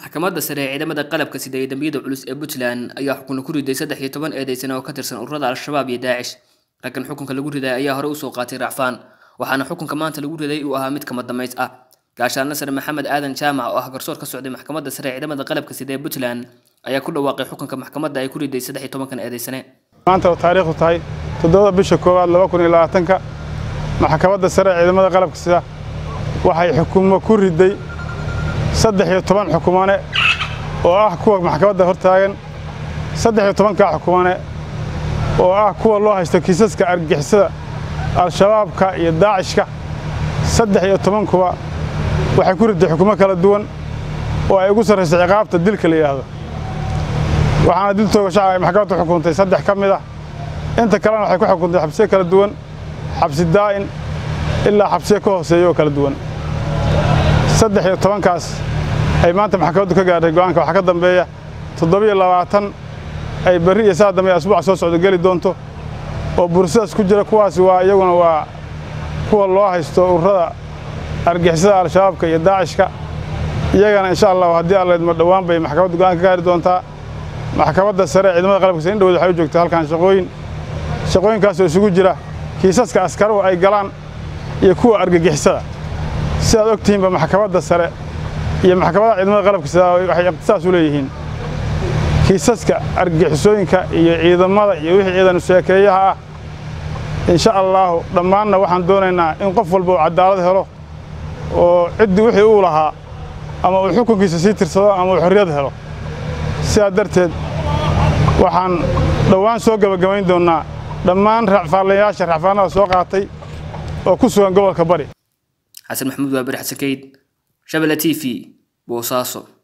maxkamadda sare ee ciidamada qalabka sida ee dambiyada culus ee puntland ayaa xukuna ku riday saddex iyo toban eedeysan oo ka tirsan ururada al-shabaab iyo daacish raggan xukunka lagu riday ayaa hore usoo qaatay racfaan waxaana xukunka maanta lagu riday uu ahaa mid kama damays ah gaashaanle sare maxamed aadan jaamac oo ah garsoor ka socday maxkamadda sare ee ciidamada qalabka sida ee puntland ayaa ku dhawaaqay xukunka maxkamadda ay ku riday saddex iyo tobankan eedeysane maanta oo taariikhdu tahay toddobada bisha koowaad laba kun iyo labaatanka maxkamadda sare ee ciidamada qalabka sida waxay xukumo ku riday saddex iyo toban xukumane oo ah kuwa maxkamadda hortaagan saddex iyo tobankaa xukumane oo ah kuwa loo haysto kiisaska argixisada al-shabaabka iyo daacishka saddex iyo tobankuba waxay ku riday xukumo kala duwan oo ay ugu sarrayso ciqaabta dilka la yidhaahdo waxaana dil tooga shacab ay maxkamaddu xukuntay saddex ka mid ah inta kalena waxay ku xukuntay xabsiyo kala duwan xabsi daa'in ilaa xabsiyo ka hooseeya oo kala duwan saddex iyo tobankaas ay maanta maxkamaddu ka gaadhay go'aanka waxaa ka dambeeya toddobiyo labaatan ay berri iyo saa dambe asbuuca soo socdo geli doonto oo bursadaas ku jira kuwaasi waa iyaguna waa kuwa loo haysto ururada argixisada al-shabaabka iyo daacishka iyagana insha allahu haddii allaydma dhowaan bay maxkamaddu go'aan ka gaari doontaa maxkamadda sare ciidamada qalabka sida in dhowd waxay u joogtaa halkan shaqooyin shaqooyinkaasoo isugu jira kiisaska askaruhu ay galaan iyo kuwa argagixisada sidaad og tihiinba maxkamadda sare iyo maxkamadaha ciidamada qalabka sida waxay iqtisaas u leeyihiin kiisaska argagixisooyinka iyo ciidamada iyo wixii ciidanu sheekeeyaha ah insha allaahu dhammaanna waxaan doonaynaa in qof walba uu cadaalad helo oo ciddii wixii uu lahaa ama uu xukunkiisa sii tirsado ama uu xorriyad helo sidaa darteed waxaan dhowaan soo gebagabayn doonnaa dhammaan racfaalayaasha racfaanada soo qaatay oo ku sugan gobolka bari xasan maxamuud waabir xasan kayd shabelle t v boosaaso